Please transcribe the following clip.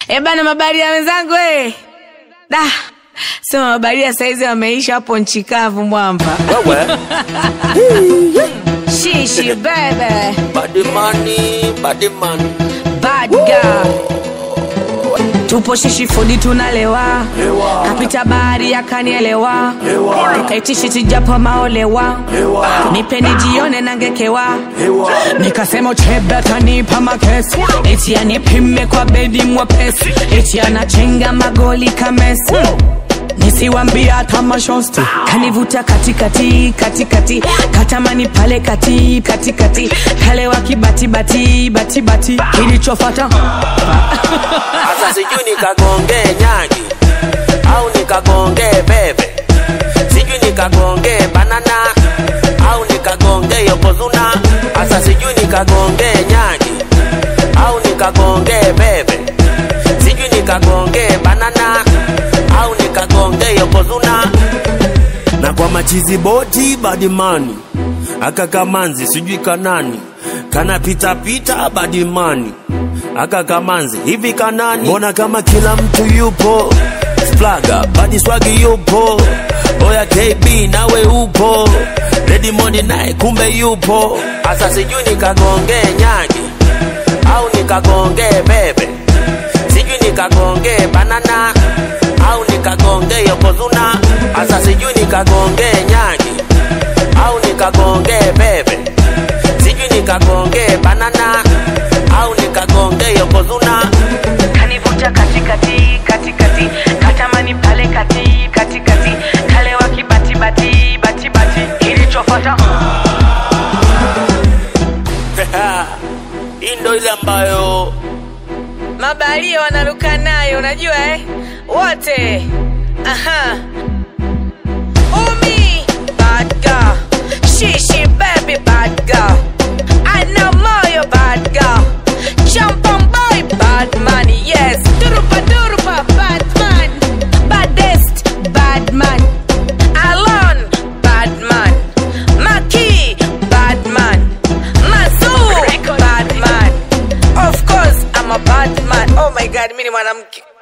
Eh bana, mabaria wenzangu eh. Da. Sema mabaria saizi wameisha hapo nchi kavu mwamba. Wewe Shishi bebe. body money, body money. Bad girl. Tupo shishi fodi tunalewa kapita bahari akanielewa etishi tijapo maolewa nipeni jione nangekewa nikasema uchebe atanipa makesi eti anipime kwa bedi mwepesi eti anachenga magoli kamesi nisiwambia hata mashosti kanivuta katikati katikati katamani pale kati katikati kalewa kibatibati batibati kilichofata Sasa sijui nikagonge nyagi au nikagonge bebe, sijui nikagonge banana au nikagonge yokozuna. Sasa sijui nikagonge nyagi au nikagonge bebe, sijui nikagonge banana au nikagonge yokozuna. Na kwa machizi boti badimani aka kamanzi sijui kanani kana pita pita badimani aka kamanzi hivi kanani mbona kama kila mtu yupo splaga badi swagi yupo oya kb nawe upo Ready Money naye kumbe yupo asa sijui nikagonge nyagi au nikagonge bebe sijui nikagonge banana au nikagonge yokozuna asa sijui nikagonge nyagi au nikagonge bebe sijui nikagonge banana au nikagonge yokozuna kanivuta katikati katikati katamani pale kati katikati kalewa kibatibati batibati kilichofata hii ndo ile ambayo mabalia wanaruka nayo unajua eh? wote aha umi bad girl shishi baby bad girl ana moyo bad girl champan boy bad man yes durupa durupa bad man baddest bad man alon bad man maki bad man mazur bad man of course i'm a bad man oh my god mimi ni mwanamke